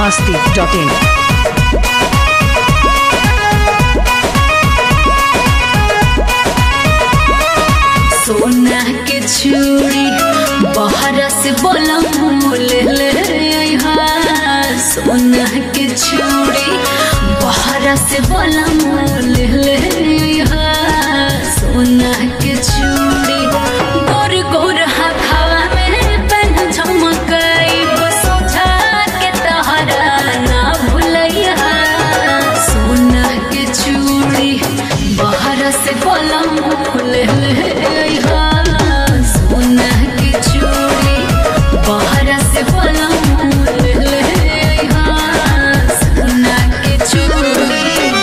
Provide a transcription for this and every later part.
masti.in. सोना के चूड़ी बाहर से बोला ले ले अइहा। सोना के चूड़ी बाहर से बोला ले ले अइहा। सोना के चूड़ी गोर गोर हवा में पहन झमकई सोचा के तहरा ना भूलैया सोना के चूड़ी बाहर से बोला ले ले अइहा। सोना के चूड़ी बाहर से बोला ले ले अइहा। सोना के चूड़ी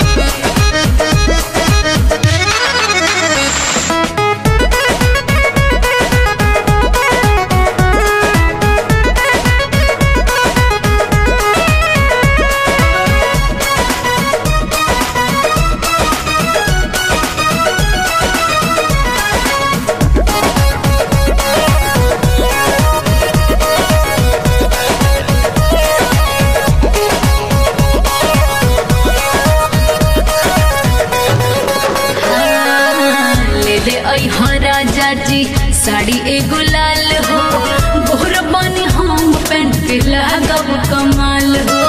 ले ले अइहा राजा जी साड़ी एगो लाल हो बोहर बनी हम पेंट पे लागब कमाल हो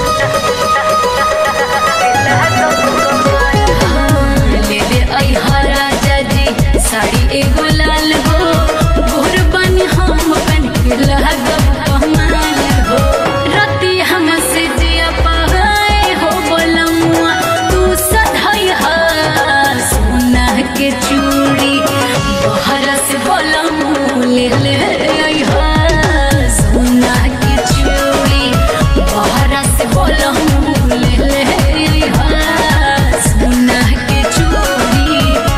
ले ले अइहा राजा जी साड़ी एगो लाल हो बोहर बनी हम पेंट पे लागब कमाल हो रति हमसे जिया पाए हो बोलमुआ तू सधैहा सोना के चूड़ी बाहर से बोलमु ले ले अइहा सोना के चूड़ी बाहर से बोलमु ले ले अइहा सोना के चूड़ी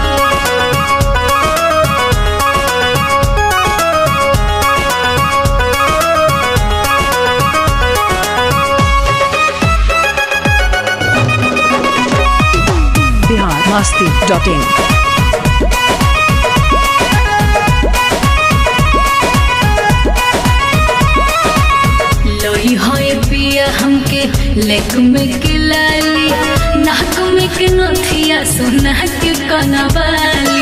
Bihar masti.in. लोई होए पिया हमके लेक में के लाली नाक में के नथिया सोना के कनवाली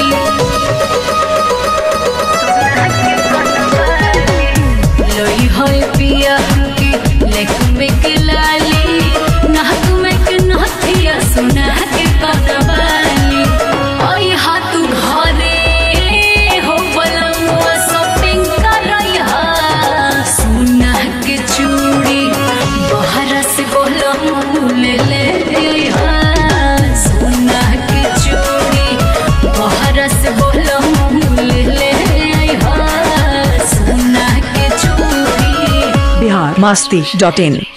लोई होए पिया हमके लेक में के लाली नाक में के नथिया सोना के कनवाली ओई हाथ घरे हो बलमुआ शॉपिंग करैहा सोना के चूड़ी बाहर से बोलमु ले ले अइहा सोना के चूड़ी बाहर से बोलमु ले ले अइहा सोना के चूड़ी Bihar masti.in.